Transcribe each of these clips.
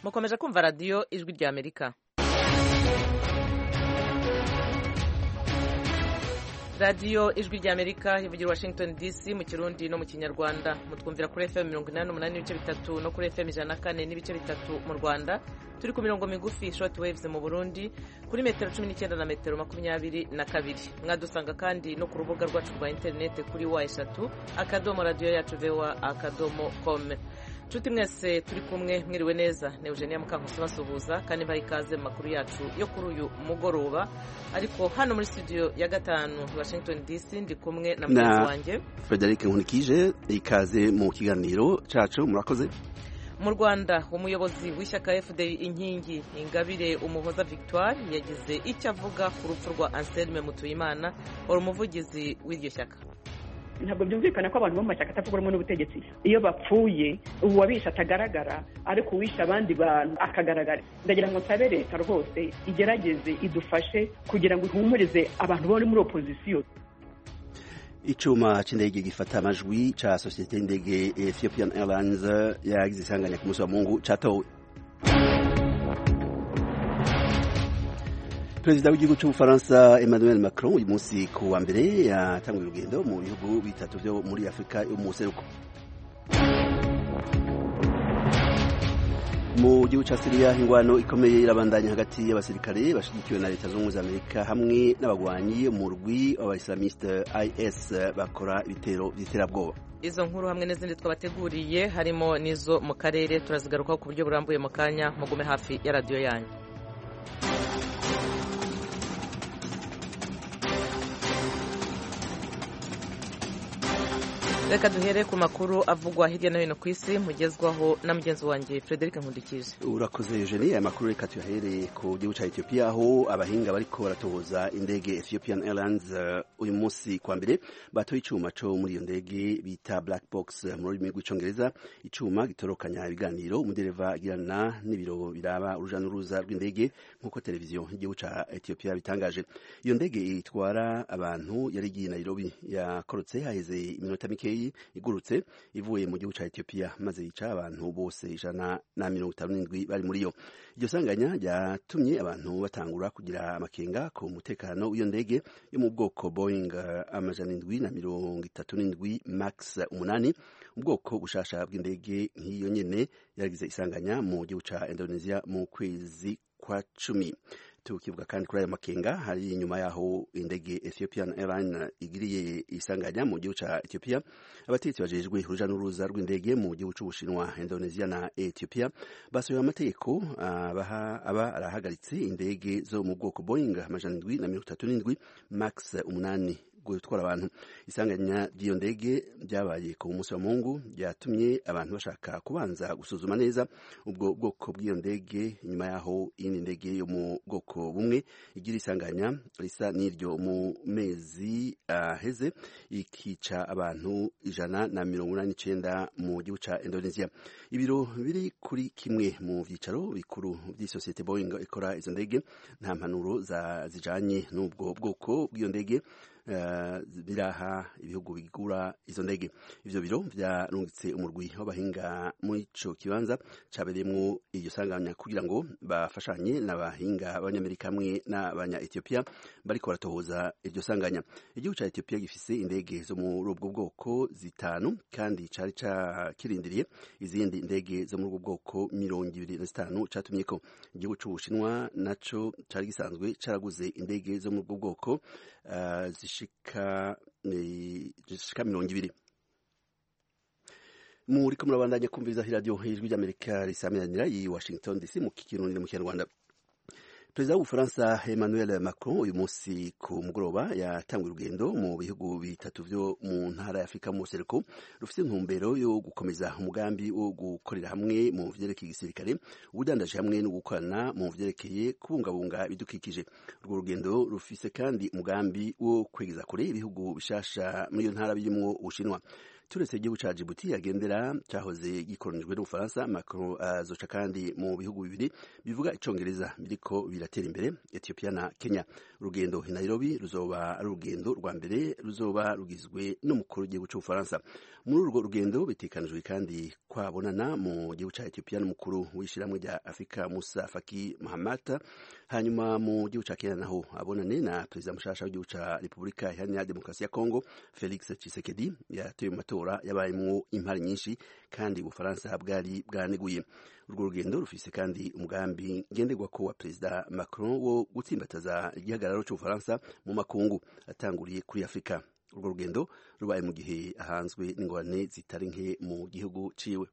mukomeje kumva radiyo ijwi ry'amerika radiyo ijwi ry'amerika ivugira washington dc mu kirundi no mu kinyarwanda mutwumvira kuri fm mirongo inani n'umunani n'ibice bitatu no kuri fm ijana na kane n'ibice bitatu mu rwanda turi ku mirongo migufi short waves mu burundi kuri metero cumi n'icyenda na metero makumyabiri na kabiri mwadusanga kandi no ku rubuga rwacu rwa interinete kuri wa eshatu akadomo radiyo yacu vewa akadomo kome nshuti mwese turi kumwe mwiriwe neza ni eugenia mukankusi basuhuza kandi mbaha ikaze mu makuru yacu yo kuri uyu mugoroba ariko hano muri studio ya gatanu washington dc ndi kumwe na mugenzi wanjye frederic nkunikije ikaze mu kiganiro cyacu murakoze mu rwanda umuyobozi w'ishyaka fdi inkingi ingabire umuhoza victoire yagize icyo avuga ku rupfu rwa anselme mutuyimana wari umuvugizi w'iryo shyaka ntabwo byumvikana ko abantu bo mu mashyaka atavuga rumwe n'ubutegetsi iyo bapfuye uwabisha atagaragara ariko uwisha abandi bantu akagaragara ndagira ngo nsabe leta rwose igerageze idufashe kugira ngo ihumurize abantu bari muri opozisiyo icyuma cy'indege gifata amajwi cya sosiyete y'indege ethiopian airlines yagize isanganya ku munsi wa mungu cyatowe perezida w'igihugu cy'ubufaransa emmanuel macron uyu munsi ku wa mbere yatanguye urugendo mu bihugu bitatu byo muri afurika yo mu buseruko mu gihugu cya siriya ingwano ikomeye irabandanya hagati y'abasirikare bashyigikiwe na leta zunze ubumwe za amerika hamwe n'abagwanyi mu rwi abaislamiste is bakora ibitero by'iterabwoba izo nkuru hamwe n'izindi twabateguriye harimo n'izo mu karere turazigarukaho ku buryo burambuye mu kanya mugume hafi ya radiyo yanyu reka duhere ku makuru avugwa hirya no hino ku isi mugezwaho na mugenzi wanjye frederic nkundikije urakoze eugenie aya makuru reka tuyahereye ku gihugu cya etiyopiya aho abahinga bariko baratohoza indege ethiopian airlines uyu munsi kwa mbere batoye icyuma cyo muri iyo ndege bita black box mu rurimi rw'icyongereza icyuma gitorokanya ibiganiro umudereva agirana n'ibiro biraba uruja n'uruza rw'indege nk'uko televiziyo y'igihugu cya etiyopiya bitangaje iyo ndege itwara abantu yari igiye nairobi yakorotse haheze iminota mikeya igurutse ivuye mu gihugu cya etiyopiya maze yica abantu bose ijana na mirongo itanu n'indwi bari muri yo iryo sanganya ryatumye abantu batangura kugira amakenga ku mutekano w'iyo ndege yo mu bwoko boying amajana indwi na mirongo itatu n'indwi max umunani ubwoko bushasha bw'indege nk'iyo nyine yaragize isanganya mu gihugu cya indonesia mu kwezi kwa cumi tukivuga kandi kuri ayo makenga hari inyuma yaho indege Ethiopian Airline igiriye isanganya mu gihugu cya Ethiopia abatetsi bajejwe uruja n'uruza rw'indege mu gihugu c'Ubushinwa Indonesia na Ethiopia basohoye amategeko abaha aba arahagaritse indege zo mu bwoko Boeing amajana indwi na mirongo itatu n'indwi max umunani gutwara abantu isanganya ry'iyo ndege byabaye ku munsi wa mungu byatumye abantu bashaka kubanza gusuzuma neza ubwo bwoko bw'iyo ndege nyuma yaho iyindi ndege yo mu bwoko bumwe igira isanganya risa n'iryo mu mezi aheze ikica abantu ijana na mirongo inani n'icyenda mu gihugu cya indonesia ibiro biri kuri kimwe mu byicaro bikuru by'isosiyete boeing ikora izo ndege nta mpanuro zijanye n'ubwo bwoko bw'iyo ndege biraha ibihugu bigura izo ndege ivyo biro vyarungitse umurwi w'abahinga muri ico kibanza cabereyemwo iryo sanganya kugira ngo bafashanye n'abahinga b'abanyamerika hamwe n'abanya etiyopiya bariko baratohoza iryo sanganya igihugu ca etiyopiya gifise indege zo muri ubwo bwoko zitanu kandi cari kirindiriye izindi ndege zo muri ubwo bwoko mirongo ibiri na zitanu catumyeko igihugu c'ubushinwa naco cari gisanzwe caraguze indege zo muri ubwo bwoko uh, zishika mirongo ibiri muriko murabandanya kumviriza iradiyo ijwi ry'amerika risamiranira iyi washington dc mu kirundi no mu kinyarwanda perezida w'ubufaransa emmanuel macron uyu munsi ku mugoroba yatanguye urugendo mu bihugu bitatu byo mu ntara ya afurika mubuseruko rufite intumbero yo gukomeza umugambi wo gukorera hamwe mu vyerekeye igisirikare ubudandaji hamwe no gukorana mu vyerekeye kubungabunga ibidukikije urwo rugendo rufise kandi umugambi wo kwegeza kure ibihugu bishasha muri iyo ntara birimwo ubushinwa turetse igihugu cya Djibouti agendera cyahoze gikolonijwe n'ubufaransa macron azoca kandi mu bihugu bibiri bivuga icyongereza biriko biratera imbere etiyopiya na kenya urugendo i nairobi ruzoba ari urugendo rwa mbere ruzoba rugizwe n'umukuru w'igihugu cy'ubufaransa muri urwo rugendo bitekanijwe kandi kwabonana mu gihugu cya etiyopiya n'umukuru w'ishyirahamwe rya afurika musa faki mahamata hanyuma mu gihugu cya kenya naho abonane na perezida mushasha w'igihugu cya repubulika iharanira demokarasi ya kongo felix tshisekedi yatoye mu matora yabayemo impari nyinshi kandi ubufaransa bwari bwaneguye urwo rugendo rufise kandi umugambi ngenderwa ko wa perezida macron wo gutsimbataza igihagararo cy'ubufaransa mu makungu atanguriye kuri afurika urwo rugendo rubaye mu gihe ahanzwe n'ingorane zitari nke mu gihugu ciwe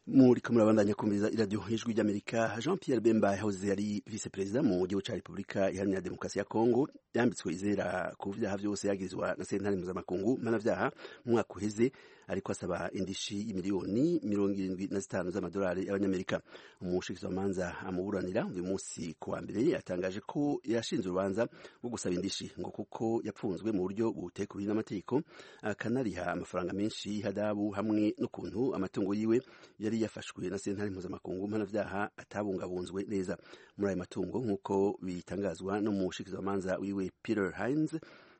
muri kumwe abandanya kumviriza iradiyo ijwi ry'amerika jean pierre bemba yahoze yari vice perezida mu gihugu cya repubulika iharanira demokarasi ya kongo yambitswe izera ku byaha byose yagirizwa na sentare mpuzamakungu mpanabyaha mu mwaka uheze ariko asaba indishi y'imiliyoni mirongo irindwi na zitanu z'amadolari y'abanyamerika umushikizamanza amuburanira uyu munsi ku wa mbere yatangaje ko yashinze urubanza rwo gusaba indishi ngo kuko yapfunzwe mu buryo butekuriwe n'amategeko akanariha amafaranga menshi hadabu hamwe n'ukuntu amatungo yiwe yari yari yafashwe na sentare mpuzamakungu mpanabyaha atabungabunzwe neza muri ayo matungo nk'uko bitangazwa n'umushikizamanza wiwe peter hines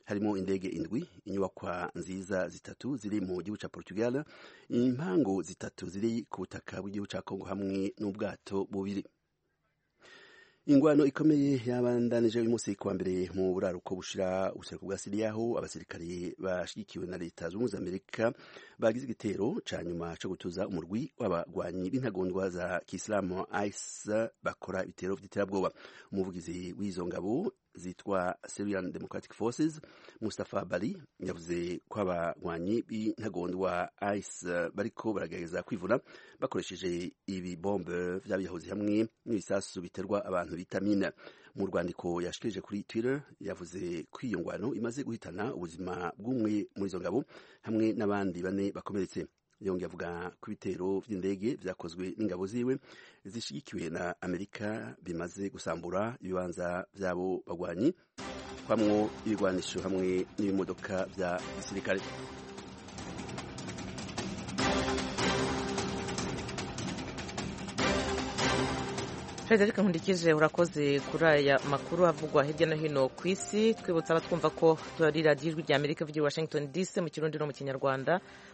harimo indege indwi inyubakwa nziza zitatu ziri mu gihugu cya portugal impangu zitatu ziri ku butaka bw'igihugu cya kongo hamwe n'ubwato bubiri ingwano ikomeye yabandanije uyu munsi kuwa mbere mu buraruko bushira ubuseruko bwa siriya aho abasirikare bashyigikiwe na leta zunze amerika bagize igitero cya nyuma cyo gutuza umurwi w'abagwanyi b'intagondwa za kisilamu ayisa bakora ibitero by'iterabwoba umuvugizi w'izo ngabo zitwa Syrian Democratic Forces Mustafa Bali yavuze ko abagwanyi b'intagondwa ICE bariko baragerageza kwivuna bakoresheje ibibombe vyabihoze hamwe n'ibisasu biterwa abantu bitamina mu rwandiko yashikirije kuri Twitter yavuze ko iyo ngwano imaze guhitana ubuzima bw'umwe muri izo ngabo hamwe n'abandi bane bakomeretse yongeye avuga ko ibitero by'indege byakozwe n'ingabo ziwe zishyigikiwe na amerika bimaze gusambura ibibanza by'abo bagwanyi kwamwo ibigwanisho hamwe n'ibimodoka bya gisirikare Frederick Nkundikije urakoze kuri aya makuru havugwa hirya no hino ku isi twibutsa abatwumva ko turi radiyo ijwi rya Amerika ivugira Washington DC mu kirundi no mu kinyarwanda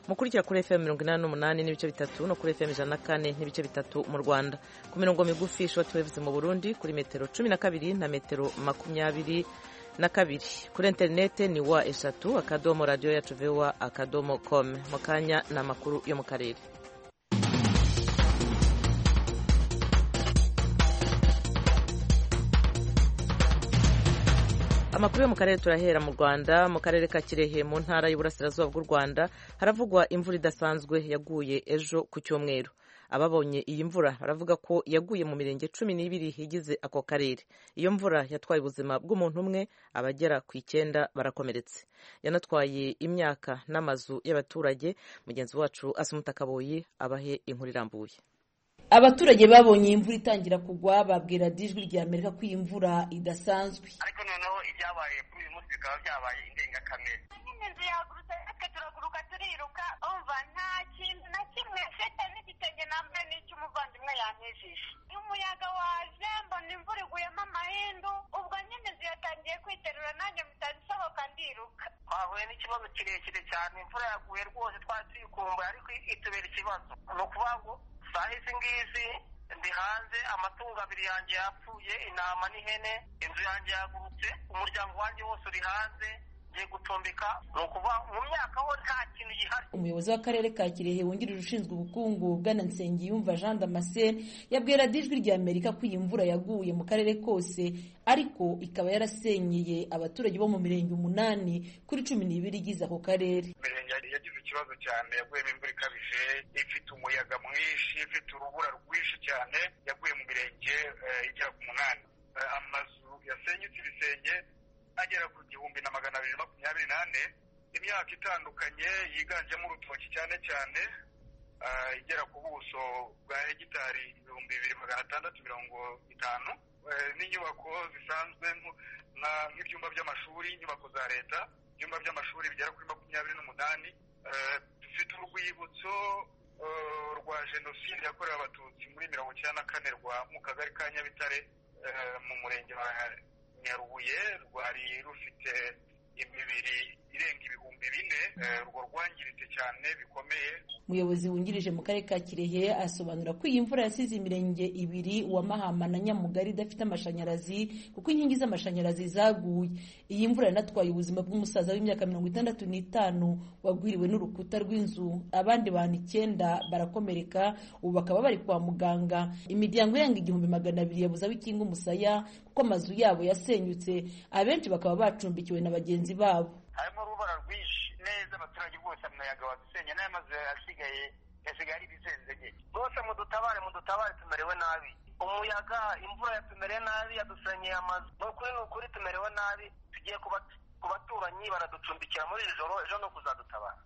mukurikira kuri FM mirongo inani n'umunani n'ibice bitatu no kuri FM ijana na kane n'ibice bitatu mu Rwanda ku mirongo migufi ishoti wevuze mu Burundi kuri metero cumi na kabiri na metero makumyabiri na kabiri kuri interinete ni wa eshatu akadomo radiyo yacu vewa akadomo com mu kanya ni amakuru yo mu karere amakuru yo mu karere turahera mu rwanda mu karere ka kirehe mu ntara y'uburasirazuba bw'u rwanda haravugwa imvura idasanzwe yaguye ejo ku cyumweru ababonye iyi mvura baravuga ko yaguye mu mirenge cumi n'ibiri igize ako karere iyo mvura yatwaye ubuzima bw'umuntu umwe abagera ku icyenda barakomeretse yanatwaye imyaka n'amazu y'abaturage mugenzi wacu asumuta kaboyi abahe inkuru irambuye abaturage babonye iyi imvura itangira kugwa babwira dijwi rya amerika ko iyi mvura idasanzwe ariko noneho ibyabaye kuri uyu munsi bikaba byabaye indengakamere izindi nzu yahagurutse natwe turaguruka turiruka umva nta kintu na kimwe mfite n'igitenge nambaye n'icy'umuvandimwe yanejeje umuyaga waje mbona imvura iguyemo amahindu ubwo nyine inzu yatangiye kwiterura nanjye mpita nsohoka ndiruka twahuye n'ikibazo kirekire cyane imvura yaguye rwose twari tuyikumbuye ariko itubera ikibazo ni ukuvuga ngo saha izi ngizi ndi hanze amatungo abiri yanjye yapfuye intama n'ihene inzu yanjye yagurutse umuryango wanjye wose uri hanze ngiye gucumbika ni ukuvuga mu myaka ho nta kintu gihari umuyobozi w'akarere ka kirehe wungirije ushinzwe ubukungu bwana nsengiyumva jean damascene yabwira ijwi rya amerika ko iyi mvura yaguye mu karere kose ariko ikaba yarasenyeye abaturage bo mu mirenge umunani kuri cumi n'ibiri igize ako karere ikibazo cyane yaguyemo imvura ikabije ifite umuyaga mwinshi ifite urubura rwinshi cyane yaguye mu mirenge igera ku munani amazu yasenyutse ibisenge agera ku gihumbi na magana abiri makumyabiri n'ane imyaka itandukanye yiganjemo urutoki cyane cyane igera ku buso bwa hegitari ibihumbi bibiri magana atandatu mirongo itanu n'inyubako zisanzwe nk'ibyumba by'amashuri inyubako za leta ibyumba by'amashuri bigera kuri makumyabiri n'umunani dufite urwibutso rwa jenoside yakorewe abatutsi muri mirongo icyenda na kane rwa mu kagari ka nyabitare mu murenge wa nyarubuye rwari rufite imibiri irenga ibihumbi bine urwo rwangiritse cyane bikomeye umuyobozi wungirije mu karere ka kirehe asobanura ko iyi mvura yasize imirenge ibiri wa mahama na nyamugari idafite amashanyarazi kuko inkingi z'amashanyarazi zaguye iyi mvura yanatwaye ubuzima bw'umusaza w'imyaka mirongo itandatu n'itanu wagwiriwe n'urukuta rw'inzu abandi bantu icyenda barakomereka ubu bakaba bari kwa muganga imiryango irenga igihumbi magana abiri yabuze aho ikinga umusaya kuko amazu yabo yasenyutse abenshi bakaba bacumbikiwe na bagenzi babo harimo urubura rwinshi neza abaturage bose amayaga badusenye n'aya mazu asigaye yasigaye ari ibisenzege rwose mudutabare mudutabare tumerewe nabi umuyaga imvura yatumereye nabi yadusenyeye amazu ni ukuri ni ukuri tumerewe nabi tugiye ku baturanyi baraducumbikira muri iri joro ejo no kuzadutabara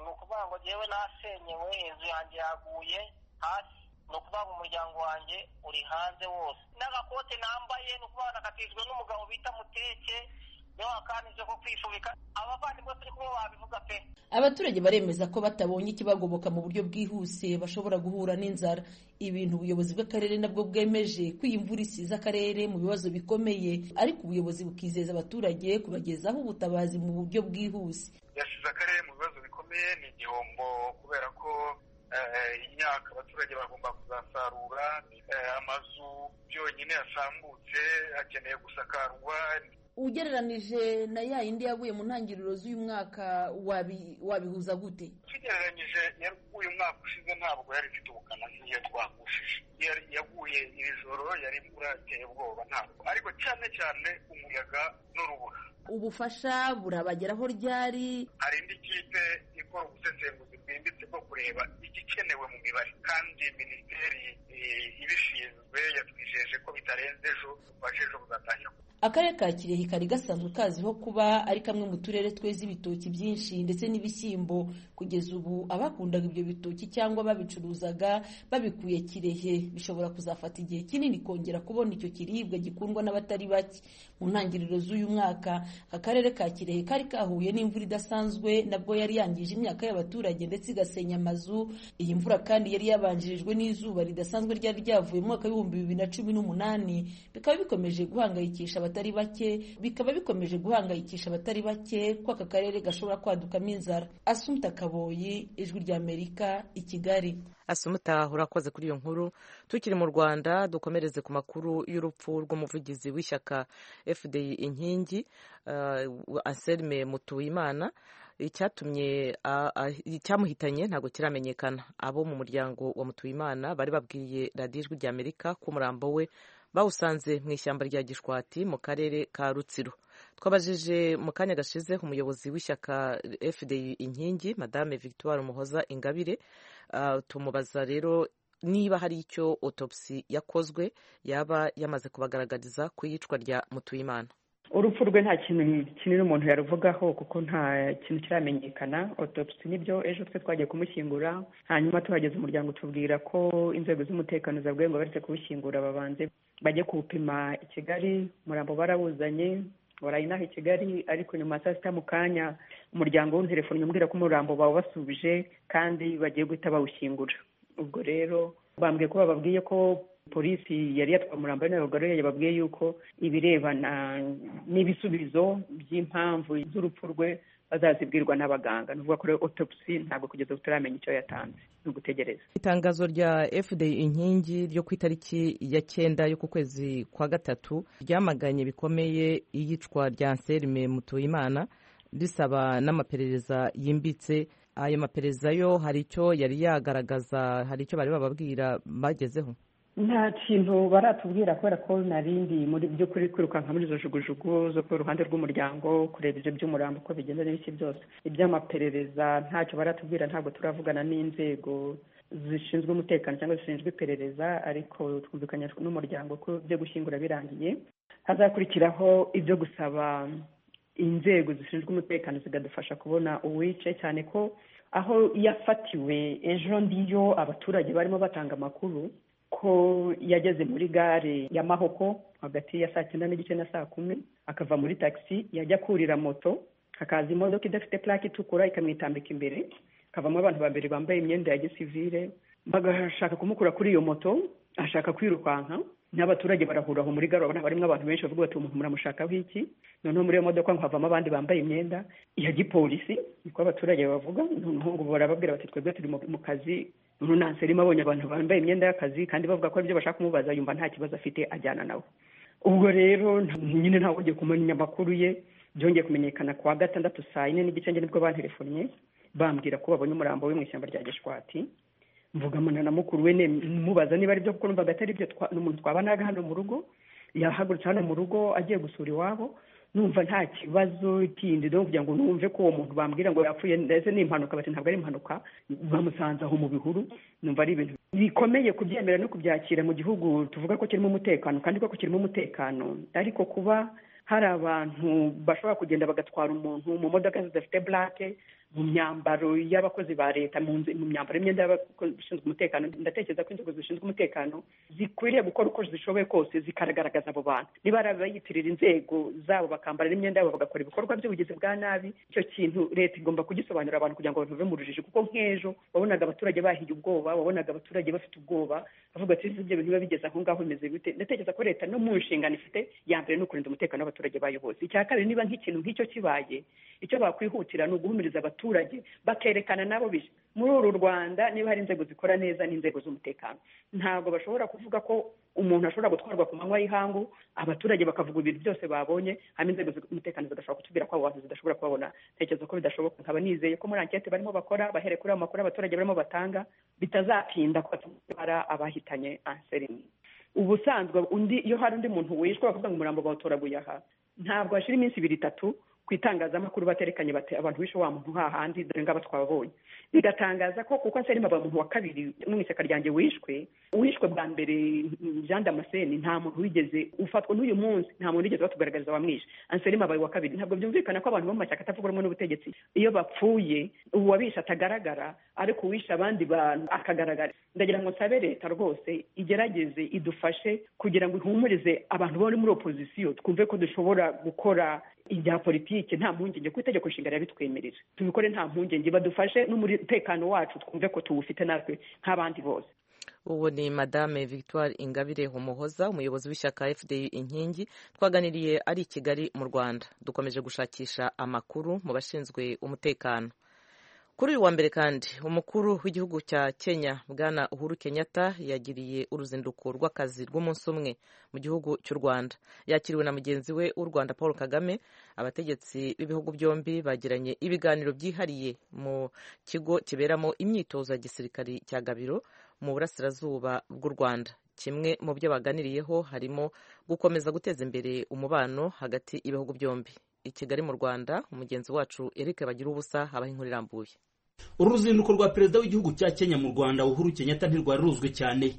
ni ukuvuga ngo ngewe nasenyewe inzu yanjye yaguye hasi ni ukuvuga umuryango wanjye uri hanze wose n'agakote nambaye ni ukuvuga nakatijwe n'umugabo bita muteke abaturage baremeza ko batabonye ikibagoboka mu buryo bwihuse bashobora guhura n'inzara ibintu ubuyobozi bw'akarere nabwo bwemeje ko iyi mvura isize akarere mu bibazo bikomeye ariko ubuyobozi bukizeza abaturage kubagezaho ubutabazi mu buryo bwihuse yasize akarere mu bibazo bikomeye ni igihombo kubera ko imyaka abaturage bagomba kuzasarura amazu byonyine yasambutse akeneye gusakarwa ugereranije na ya yindi yaguye mu ntangiriro z'uyu mwaka wabihuza gute tugereranyije uyu mwaka ushize ntabwo yari ifite ubukana nk'iyo twagushije yaguye iri joro yari imvura iteye ubwoba ntabwo ariko cyane cyane umuyaga n'urubura ubufasha burabageraho ryari hari indi kipe ikora ubusesenguzi bwimbitse bwo kureba igikenewe mu mibare kandi minisiteri ibishinzwe yatwijeje ko bitarenze ejo kuva ejo buzatangira akarere ka kirehe kari gasanzwe kaziho kuba ari kamwe mu turere tweza ibitoki byinshi ndetse n'ibishyimbo kugeza ubu abakundaga ibyo bitoki cyangwa babicuruzaga babikuye kirehe bishobora kuzafata igihe kinini kongera kubona icyo kiribwa gikundwa n'abatari bake mu ntangiriro z'uyu mwaka akarere ka kirehe kari kahuye n'imvura idasanzwe nabwo yari yangije imyaka y'abaturage ndetse igasenya amazu iyi mvura kandi yari yabanjirijwe n'izuba ridasanzwe ryari ryavuye mu mwaka w'ibihumbi bibiri na cumi n'umunani bikaba bikomeje guhangayikisha abatari bake bikaba bikomeje guhangayikisha abatari bake ko aka karere gashobora kwadukamo inzara asumuta kaboyi ijwi rya amerika i kigali asumuta urakoze kuri iyo nkuru tukiri mu rwanda dukomereze ku makuru y'urupfu rw'umuvugizi w'ishyaka fdi inkingi uh, anselme mutuyimana icyatumye icyamuhitanye ntabwo kiramenyekana abo mu muryango wa mutuyimana bari babwiye radiyo ijwi rya amerika ko umurambo we bawusanze mu ishyamba rya gishwati mu karere ka rutsiro twabajije mu kanya gashize umuyobozi w'ishyaka fdi inkingi madame victoire muhoza ingabire tumubaza rero niba hari icyo otopsi yakozwe yaba yamaze kubagaragariza ku iyicwa rya mutuyimana urupfu rwe nta kintu kinini umuntu yaruvugaho kuko nta kintu kiramenyekana otopsi nibyo ejo twe twagiye kumushyingura hanyuma tuhageze umuryango tubwira ko inzego z'umutekano zabwiye ngo baretse kuwushyingura babanze bajye kuwupima i kigali umurambo barawuzanye barayinaha i kigali ariko nyuma ya saa sita mu kanya umuryango w'inzerefone umbwira ko umurambo bawubasubije kandi bagiye guhita bawushyingura ubwo rero bambwiye ko bababwiye ko polisi yari yatwaye umurambo n'abagore yababwiye yuko ibirebana n'ibisubizo by'impamvu z'urupfu rwe bazazibwirwa n'abaganga ni ukuvuga ko rero otopsi ntabwo kugeza ubu turamenya icyo yatanze ni ugutegereza itangazo rya fda inkingi ryo ku itariki ya cyenda yo ku kwezi kwa gatatu ryamaganye bikomeye iyicwa rya anselme mutuyimana risaba n'amaperereza yimbitse ayo maperereza yo hari icyo yari yagaragaza hari icyo bari bababwira bagezeho nta kintu baratubwira kubera ko narindi muri by'ukuri kwirukanka muri izo jugujugu zo ku ruhande rw'umuryango kureba ibyo by'umurambo uko bigenda n'ibiki byose iby'amaperereza ntacyo baratubwira ntabwo turavugana n'inzego zishinzwe umutekano cyangwa zishinzwe iperereza ariko twumvikanye n'umuryango ko ibyo gushyingura birangiye hazakurikiraho ibyo gusaba inzego zishinzwe umutekano zikadufasha kubona uwice cyane ko aho yafatiwe ejo ndiyo abaturage barimo batanga amakuru ko yageze muri gare ya mahoko hagati ya saa cyenda n'igice na saa kumi akava muri taxi yajya kurira moto hakaza imodoka idafite plaque itukura ikamwitambika imbere hakavamo abantu babiri bambaye imyenda ya gisivire bagashaka kumukura kuri iyo moto ashaka kwirukanka n'abaturage barahura aho muri gare urabona barimo abantu benshi bavuga bati umuntu muramushakaho iki noneho muri iyo modoka ngo havamo abandi bambaye imyenda ya gipolisi niko abaturage bavuga noneho ngo barababwira bati twebwe turi mu kazi noneho nanserimo abonye abantu bambaye imyenda y'akazi kandi bavuga ko ibyo bashaka kumubaza yumva nta kibazo afite ajyana nawe ubwo rero nyine ntawe ugiye kumenya amakuru ye byongeye kumenyekana ku wa gatandatu saa yine n'igice nge nibwo banterefonnye bambwira ko babonye umurambo we mu ishyamba rya gishwati mvugamana na mukuru we mubaza niba ari byo kuko numvaga atari byo umuntu twabanaga hano mu rugo yahagurutse hano mu rugo agiye gusura iwabo numva nta kibazo kindi rero kugira ngo numve ko uwo muntu bambwira ngo yapfuye ndetse ni impanuka bati ntabwo ari impanuka bamusanze aho mu bihuru numva ari ibintu bikomeye kubyemera no kubyakira mu gihugu tuvuga ko kirimo umutekano kandi ko kirimo umutekano ariko kuba hari abantu bashobora kugenda bagatwara umuntu mu modoka zidafite burake mu myambaro y'abakozi ba leta mu myambaro y'imyenda y'abashinzwe umutekano ndatekereza ko inzego zishinzwe umutekano zikwiriye gukora uko zishoboye kose zikaragaragaza abo bantu niba ari abayitirira inzego zabo bakambara n'imyenda yabo bagakora ibikorwa by'ubugizi bwa nabi icyo kintu leta igomba kugisobanurira abantu kugira ngo bave mu rujijo kuko nk'ejo wabonaga abaturage bahiye ubwoba wabonaga abaturage bafite ubwoba bavuga ati ibyo bintu biba bigeze aho ngaho bimeze bite ndatekereza ko leta no mu nshingano ifite ya mbere ni ukurinda umutekano w'abaturage bayo bose icya kabiri niba nk'ikintu nk'icyo kibaye icyo bakwihutira ni uguhumuriza abaturage bakerekana nabo bije muri uru rwanda niba hari inzego zikora neza n'inzego z'umutekano ntabwo bashobora kuvuga ko umuntu ashobora gutwarwa ku manywa y'ihangu abaturage bakavuga ibintu byose babonye hanyuma inzego z'umutekano zigashobora kutubwira ko abo bantu zidashobora kubabona ntekereza ko bidashoboka nkaba nizeye ko muri ankete barimo bakora bahere kuri ayo makuru abaturage barimo batanga bitazatinda ko batwara abahitanye anserini ubusanzwe undi iyo hari undi muntu wishwe bakavuga ngo umurambo bawutoraguye aha ntabwo hashira iminsi ibiri itatu ku itangazamakuru baterekanye bati abantu bishe wa muntu hahandi dore ngaba twababonye bigatangaza ko kuko nserima aba muntu wa kabiri mu ishyaka ryanjye wishwe wishwe bwa mbere jean damascene nta muntu wigeze ufatwa n'uyu munsi nta muntu wigeze batugaragariza wamwishe anselima abaye uwa kabiri ntabwo byumvikana ko abantu bo mu mashyaka atavuga rumwe n'ubutegetsi iyo bapfuye uwabishe atagaragara ariko uwishe abandi bantu akagaragara ndagira ngo nsabe leta rwose igerageze idufashe kugira ngo ihumurize abantu bari muri opozisiyo twumve ko dushobora gukora ibya politiki nta mpungenge kuko itegeko nshinga rirabitwemerera tubikore nta mpungenge badufashe n'umutekano wacu twumve ko tuwufite natwe nk'abandi bose ubu ni madame victoire ingabire umuhoza umuyobozi w'ishyaka fdi inkingi twaganiriye ari i kigali mu rwanda dukomeje gushakisha amakuru mu bashinzwe umutekano kuri uyu wa mbere kandi umukuru w'igihugu cya kenya bwana uhuru kenyatta yagiriye uruzinduko rw'akazi rw'umunsi umwe mu gihugu cy'u rwanda yakiriwe na mugenzi we w'u rwanda paul kagame abategetsi b'ibihugu byombi bagiranye ibiganiro byihariye mu kigo kiberamo imyitozo ya gisirikari cya gabiro mu burasirazuba bw'u rwanda kimwe mu byo baganiriyeho harimo gukomeza guteza imbere umubano hagati y'ibihugu byombi i kigali mu rwanda umugenzi wacu eric bagira ubusa habaho inkuru irambuye uru ruzinduko rwa perezida w'igihugu cya kenya mu rwanda uhuru kenyatta ntirwari ruzwi cyane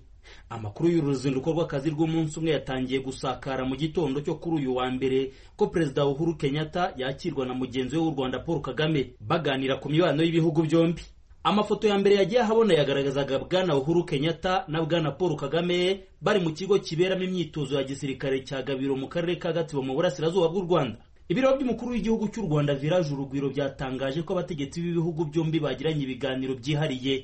amakuru y'uru ruzinduko rw'akazi rw'umunsi umwe yatangiye gusakara mu gitondo cyo kuri uyu wa mbere ko perezida uhuru kenyatta yakirwa na mugenzi we w'u rwanda paul kagame baganira ku mibano y'ibihugu byombi amafoto ya mbere yagiye ahabona yagaragazaga bwana uhuru kenyatta na bwana paul kagame bari mu kigo kiberamo imyitozo ya gisirikare cya gabiro mu karere ka gatsibo mu burasirazuba bw'u rwanda ibiro by'umukuru w'igihugu cy'u rwanda viraje urugwiro byatangaje ko abategetsi b'ibihugu byombi bagiranye ibiganiro byihariye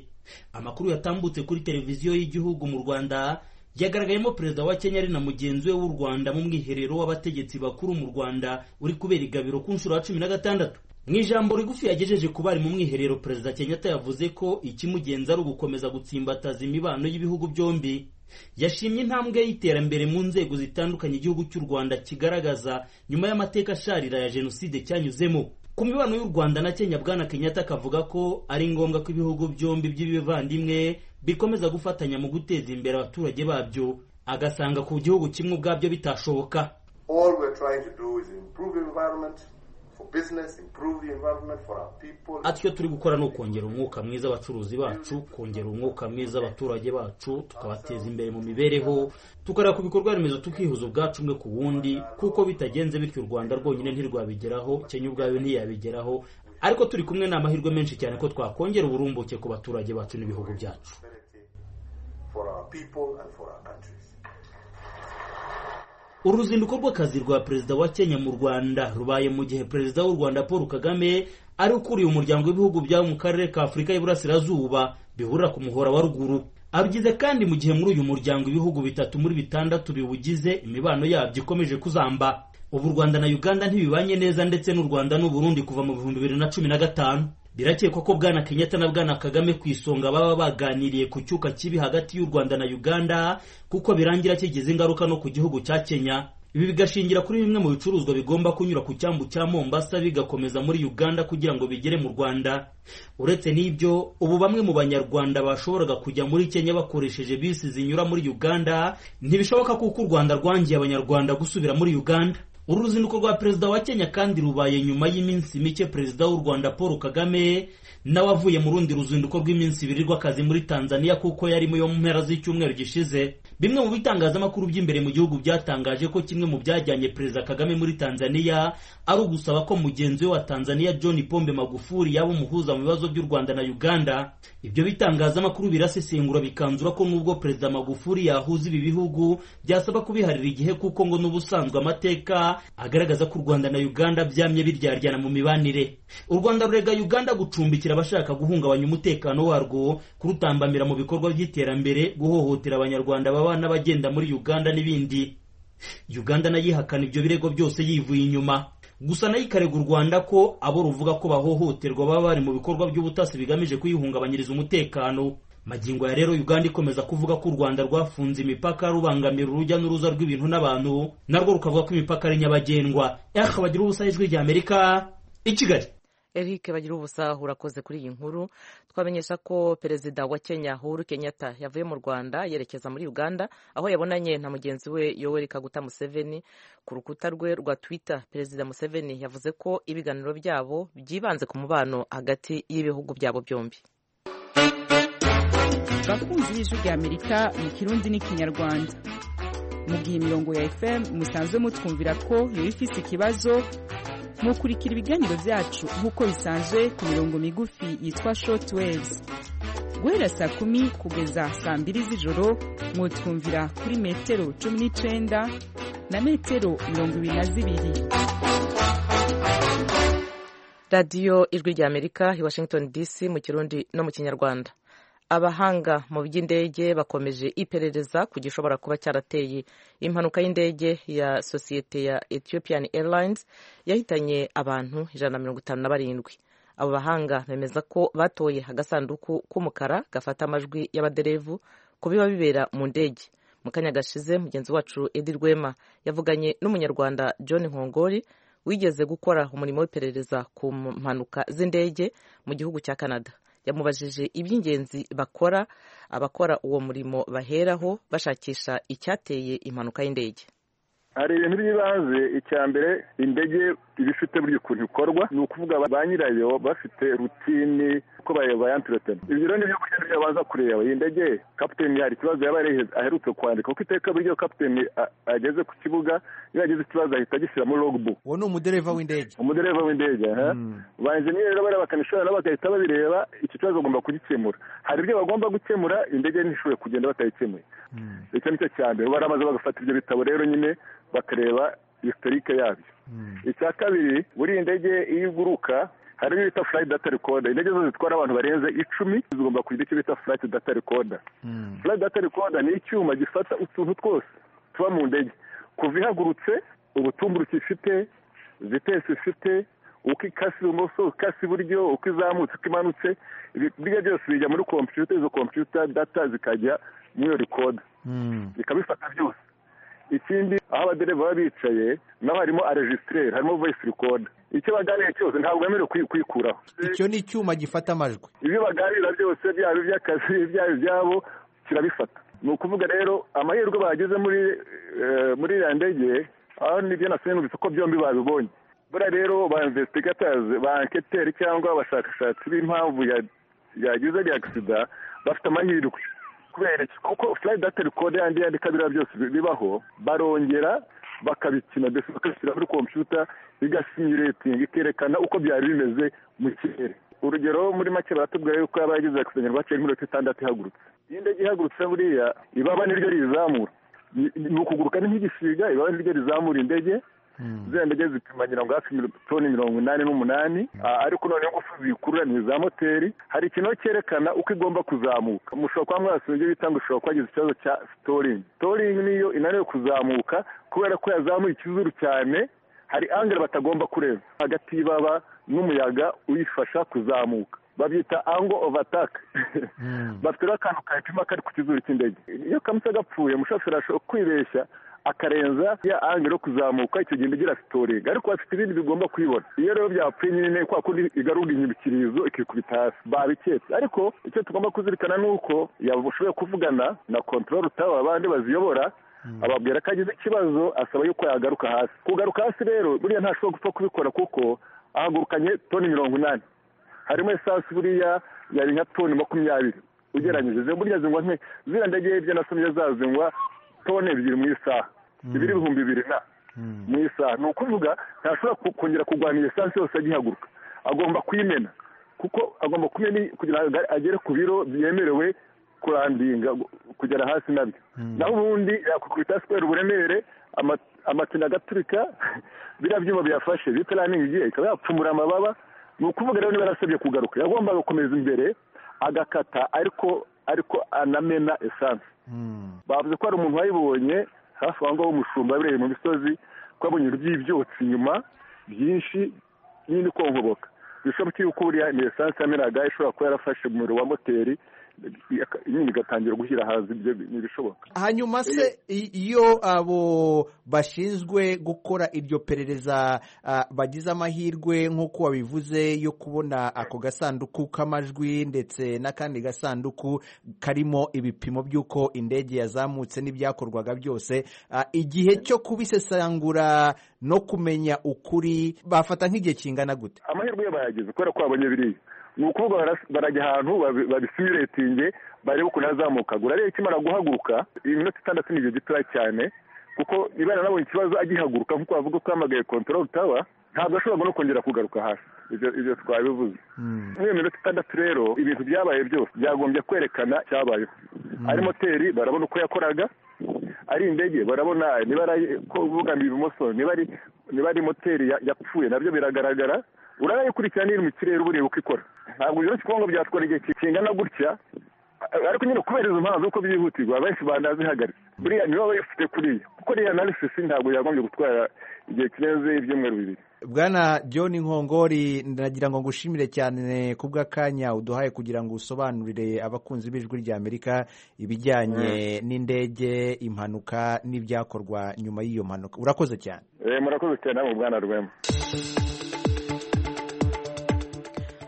amakuru yatambutse kuri televiziyo y'igihugu mu rwanda yagaragayemo perezida wa kenya ari na mugenzi we w'u rwanda mu mwiherero w'abategetsi bakuru mu rwanda uri kubera igabiro ku nshuro ya cumi na gatandatu mu ijambo rigufi yagejeje ku bari mu mwiherero perezida kenyatta yavuze ko ikimugenza ari ugukomeza gutsimbataza imibano y'ibihugu byombi yashimye intambwe y'iterambere mu nzego zitandukanye igihugu cy'u rwanda kigaragaza nyuma y'amateka asharira ya jenoside cyanyuzemo ku mibano y'u rwanda na kenya bwana kenyatta akavuga ko ari ngombwa ko ibihugu byombi by'ibivandimwe bikomeza gufatanya mu guteza imbere abaturage babyo agasanga ku gihugu kimwe ubwabyo bitashoboka atyo turi gukora ni ukongera umwuka mwiza abacuruzi bacu kongera umwuka mwiza abaturage bacu tukabateza imbere mu mibereho tukareba ku bikorwa remezo tukihuza ubwacu umwe ku wundi kuko bitagenze bityo u rwanda rwonyine ntirwabigeraho kenya ubwayo ntiyabigeraho ariko turi kumwe ni amahirwe menshi cyane ko twakongera uburumbuke ku baturage bacu n'ibihugu byacu uruzinduko rw'akazi rwa perezida wa kenya mu rwanda rubaye mu gihe perezida w'u rwanda paul kagame ari ukuriye umuryango w'ibihugu byabo mu karere ka afurika y'iburasirazuba bihurira ku muhora wa ruguru abigize kandi mu gihe muri uyu muryango ibihugu bitatu muri bitandatu biwugize imibano yabyo ikomeje kuzamba ubu u rwanda na uganda ntibibanye neza ndetse n'u rwanda n'uburundi kuva mu bihumbi bibiri na cumi na gatanu birakekwa ko bwana kenyatta na bwana kagame ku isonga baba baganiriye ku cyuka kibi hagati y'u rwanda na uganda kuko birangira kigize ingaruka no ku gihugu cya kenya ibi bigashingira kuri bimwe mu bicuruzwa bigomba kunyura ku cyambu cya mombasa bigakomeza muri uganda kugira ngo bigere mu rwanda uretse n'ibyo ubu bamwe mu banyarwanda bashoboraga kujya muri kenya bakoresheje bisi zinyura muri uganda ntibishoboka kuko u rwanda rwangiye abanyarwanda gusubira muri uganda uru ruzinduko rwa perezida wa kenya kandi rubaye nyuma y'iminsi mike perezida w'u rwanda paul kagame nawe avuye mu rundi ruzinduko rw'iminsi ibiri rw'akazi muri tanzania kuko yarimo yo mu mpera z'icyumweru gishize bimwe mu bitangazamakuru by'imbere mu gihugu byatangaje ko kimwe mu byajyanye perezida kagame muri tanzania ari ugusaba ko mugenzi we wa tanzania john pombe magufuri yaba umuhuza mu bibazo by'u rwanda na uganda ibyo bitangazamakuru birasesengura bikanzura ko n'ubwo perezida magufuri yahuza ibi bihugu byasaba kubiharira igihe kuko ngo n'ubusanzwe amateka agaragaza ko u rwanda na uganda byamye biryaryana mu mibanire u rwanda rurega uganda gucumbikira abashaka guhungabanya umutekano warwo kurutambamira mu bikorwa by'iterambere guhohotera abanyarwanda baba n'abagenda muri uganda n'ibindi uganda nayo ihakana ibyo birego byose yivuye inyuma gusa nayo ikarega u rwanda ko abo ruvuga ko bahohoterwa baba bari mu bikorwa by'ubutasi bigamije kuyihungabanyiriza umutekano magingo ya rero uganda ikomeza kuvuga ko u rwanda rwafunze imipaka rubangamira urujya n'uruza rw'ibintu n'abantu narwo rukavuga ko imipaka ari nyabagendwa ehe bagira ubusa ijwi rya amerika i kigali Eric bagira ubusa urakoze kuri iyi nkuru twamenyesha ko perezida wa kenya uhuru kenyatta yavuye mu rwanda yerekeza muri uganda aho yabonanye na mugenzi we yoweri kaguta museveni ku rukuta rwe rwa twitter perezida museveni yavuze ko ibiganiro byabo byibanze ku mubano hagati y'ibihugu byabo byombi abakunzi b'ijwi rya amerika mu kirundi n'ikinyarwanda mu gihe imirongo ya fm musanzwe mutwumvira ko yari ifite ikibazo mukurikira ibiganiro byacu nk'uko bisanzwe ku mirongo migufi yitwa short waves guhera saa kumi kugeza saa mbiri z'ijoro mwutwumvira kuri metero cumi n'icyenda na metero mirongo ibiri na zibiri radiyo ijwi rya amerika i washington dc mu kirundi no mu kinyarwanda abahanga mu by'indege bakomeje iperereza ku gishobora kuba cyarateye impanuka y'indege ya sosiyete ya Ethiopian Airlines yahitanye abantu ijana na mirongo itanu na barindwi abo bahanga bemeza ko batoye agasanduku k'umukara gafata amajwi y'abaderevu ku biba bibera mu ndege mu kanya gashize mugenzi wacu Edi Rwema yavuganye n'umunyarwanda John Nkongori wigeze gukora umurimo w'iperereza ku mpanuka z'indege mu gihugu cya Canada yamubajije iby'ingenzi bakora abakora uwo murimo baheraho bashakisha icyateye impanuka y'indege hari ibintu by'ibanze icya mbere indege iba ifite buri ukuntu ikorwa ni ukuvuga ba nyirayo bafite rutini uko bayantiretana ibyo rero nibyo kurya byo baza kureba iyi ndege kapiteni hari ikibazo yaba aherutse kwandika kuko iteka buryo kapiteni ageze ku kibuga iyo yagize ikibazo ahita agishyira muri logbook uwo ni umudereva w'indege umudereva w'indege ba enjeniyeri rero bareba bakanishora nabo bagahita babireba iki kibazo bagomba kugikemura hari ibyo bagomba gukemura indege ntishobore kugenda batayikemuye icyo ni cyo cya mbere baramaze bagafata ibyo bitabo rero nyine bakareba historike yabyo icya kabiri buriya indege iyo iguruka hari ibyo bita flight data recorder indege zose zitwara abantu barenze icumi zigomba kugira icyo bita flight data recorder flight data recorder ni icyuma gifata utuntu twose tuba mu ndege kuva ihagurutse ubutumburuke ifite vitesi ifite uko ikasi ibumoso ikasi iburyo uko izamutse uko imanutse ibyo byose bijya muri kompiyuta izo kompiyuta data zikajya muri iyo recorder zikabifata byose ikindi aho abadereva baba bicaye naho harimo arejisitireri harimo voyisi rikoda icyo baganira cyose ntabwo bemerewe kuyikuraho icyo ni icyuma gifata amajwi ibyo baganira byose byaba iby'akazi ibyaba ibyabo kirabifata ni ukuvuga rero amahirwe bahageze muri muri iriya ndege aho nibyo nasinzi ko byombi babibonye buriya rero ba imvesitigatazi ba anketeri cyangwa abashakashatsi b'impamvu yagize agisida bafite amahirwe kubera kuko furayi data rikode yandi yandi kabiriya byose bibaho barongera bakabikina mbese bakabishyira muri kompiyuta bigasinyuretinga ikerekana uko byari bimeze mu kirere urugero muri make baratubwira yuko yaba yagize akisengerwa haciye nk'iminota itandatu ihagurutse iyo indege ihagurutse buriya ibaba niryo rizamura ni ni ukuguruka ni nk'igisiga ibaba niryo rizamura indege ziriya ndege zipima ngira ngo hafi mil- toni mirongo inani n'umunani Ah, ariko noneho ingufu ziyikurura ni iza moteri hari ikintu cyerekana uko igomba kuzamuka mushobora kuba mwasubiza ibyo bita ngo ushobora kuba wagize ikibazo cya sitoringi sitoringi niyo inaniwe kuzamuka kubera ko yazamuye ikizuru cyane hari angere batagomba kurenza hagati y'ibaba n'umuyaga uyifasha kuzamuka babyita ango ovataka bafite rero akantu kapima kari ku kizuru cy'indege iyo kamutse gapfuye umushoferi ashobora kwibeshya akarenza ya angere yo kuzamuka icyo gihe igira sitoringi ariko bafite ibindi bigomba kuyibona iyo rero byapfuye nyine kwa kundi igarura inyibikirizo ikikubita hasi babiketse ariko icyo tugomba kuzirikana ni uko yashoboye kuvugana na kontorori tawa abandi baziyobora ababwira ko agize ikibazo asaba yuko yagaruka hasi kugaruka hasi rero buriya ntashobora gupfa kubikora kuko ahagurukanye toni mirongo inani harimo esansi buriya yari nka toni makumyabiri ugeranyije zimwe burya zingwa nke ziriya ndege hirya nasomye zazingwa toni ebyiri mu isaha ibiri ibihumbi bibiri na mu isaha ni ukuvuga ntashobora ku- kongera kurwana iyo esansi yose agihaguruka agomba kuyimena kuko agomba kumena i- kugira ngo agere ku biro byemerewe kurandinga gu- kugera hasi nabyo naho ubundi yakukubita sikwera uburemere ama- amatiyo agaturika biriya byuma biyafashe bita raningi igiye ikaba yapfumura amababa ni ukuvuga rero niba yarasabye kugaruka yagombaga gukomeza imbere agakata ariko ariko anamena esanse bavuze ko hari umuntu wayibonye hafi aho ngaho umushumba yabereye mu misozi ko yabonye by'ibyotsi inyuma byinshi nyine konkoboka bishoboka yuko buriya ni esanse yamenaga ishobora kuba yarafashe umuriro wa moteri ika- nyine igatangira gushyira hanze ibyo ni ibishoboka hanyuma se i- iyo abo bashinzwe gukora iryo perereza ah, bagize amahirwe nk'uko wabivuze yo kubona ako gasanduku k'amajwi ndetse n'akandi gasanduku karimo ibipimo by'uko indege yazamutse n'ibyakorwaga byose ah, igihe cyo kubisesangura no kumenya ukuri bafata nk'igihe kingana gute amahirwe yo bayagize kubera ko babonye biriya ni ukuvuga bara- barajya ahantu babi- babisimuretinge barebe ukuntu yazamukaga urareba ikimara guhaguruka iminota itandatu ni igihe gitoya cyane kuko niba yaranabonye ikibazo agihaguruka nk'uko bavuga ko yahamagaye kontorori tawa ntabwo ashobora no kongera kugaruka hasi Ibyo- ibyo twabivuze muri iyo minota itandatu rero ibintu byabaye byose byagombye kwerekana cyabayeho ari moteri barabona uko yakoraga ari indege barabona niba ari ko uvuga ngo ibumoso niba ari niba ari moteri ya- yapfuye nabyo biragaragara urayakurikirana iri mu kirere uba ureba uko ikora ntabwo byoroshye kuvuga ngo byatwara igihe ki- kingana gutya ariko nyine kubera izo mpamvu uko byihutirwa benshi banazihagaritse buriya nibo bayifite kuriya kuko ririya analisisi ntabwo yagombye gutwara igihe kirenze ibyumweru bibiri bwana john nkongori ndagira ngo ngushimire cyane ku bw'akanya uduhaye kugira ngo usobanurire abakunzi b'ijwi rya amerika ibijyanye n'indege impanuka n'ibyakorwa nyuma y'iyo mpanuka urakoze cyane Eh, murakoze cyane namwe bwana rwema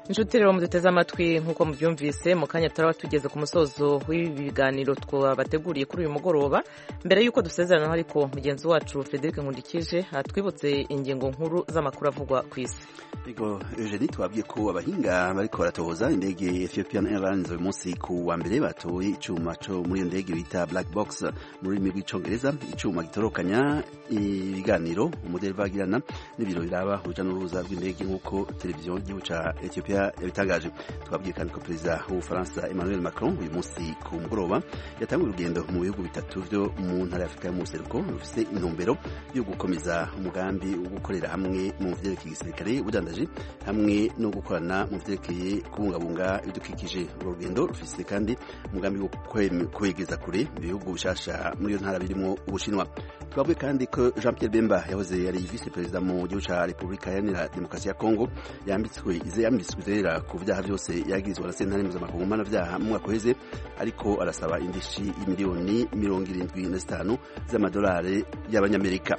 inshuti rero muduteze amatwi nk'uko mubyumvise mu kanya turaba tugeze ku musozo w'ibi biganiro twabateguriye kuri uyu mugoroba mbere y'uko dusezeranaho ariko mugenzi wacu frederic nkundikije atwibutse ingingo nkuru z'amakuru avugwa ku isi Yego Eugenie twabwiye ko abahinga bariko baratohoza indege ya Ethiopian Airlines uyu munsi ku wa mbere batoye icuma co muri iyo ndege bita black box mu rurimi rw'icongereza icuma gitorokanya ibiganiro umudereva agirana n'ibiro biraba uruja n'uruza rw'indege nk'uko televiziyo y'igihugu ca Ethiopia yabitangaje twabwiye kandi ko perezida w'ubufaransa Emmanuel Macron uyu munsi ku mugoroba yatanguye urugendo mu bihugu bitatu byo mu ntara ya Afurika y'umuseruko rufise intumbero yo gukomeza umugambi wo gukorera hamwe mu vyerekeye igisirikare ubudandaji hamwe no gukorana mu vyerekeye kubungabunga ibidukikije uru rugendo rufise kandi umugambi wo kwem- kwegeza kure ibihugu bishasha muri iyo ntara birimo ubushinwa twavuye kandi ko jean pierre bemba yahoze yari vice perezida mu gihugu ca repubulika iharanira demokarasi ya kongo yambitswe ize yambitswe rera ku vyaha vyose yagirizwa na sentare mpuzamakungu mpanavyaha mu mwaka uheze ariko arasaba indishi y'imiliyoni mirongo irindwi na zitanu z'amadolari y'abanyamerika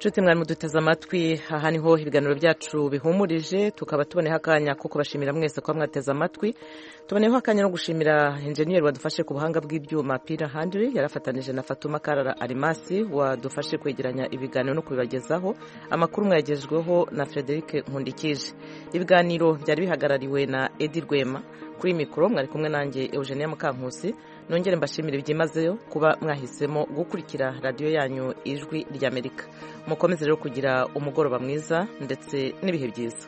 inshuti mwari muduteze amatwi aha niho ibiganiro byacu bihumurije tukaba tuboneho akanya ko kubashimira mwese kuba mwateze amatwi tuboneyeho akanya no gushimira enjeniyeri wadufashe ku buhanga bw'ibyuma pira handiri yarafatanije na fatuma karara arimasi wadufashe kwegeranya ibiganiro no kubibagezaho amakuru mwayagejweho na frederic nkundikije ibiganiro byari bihagarariwe na edi rwema kuri mikoro mwari kumwe nanjye eugenia mukankusi nongere mbashimire byimazeyo kuba mwahisemo gukurikira radiyo yanyu ijwi ry'amerika mukomeze rero kugira umugoroba mwiza ndetse n'ibihe byiza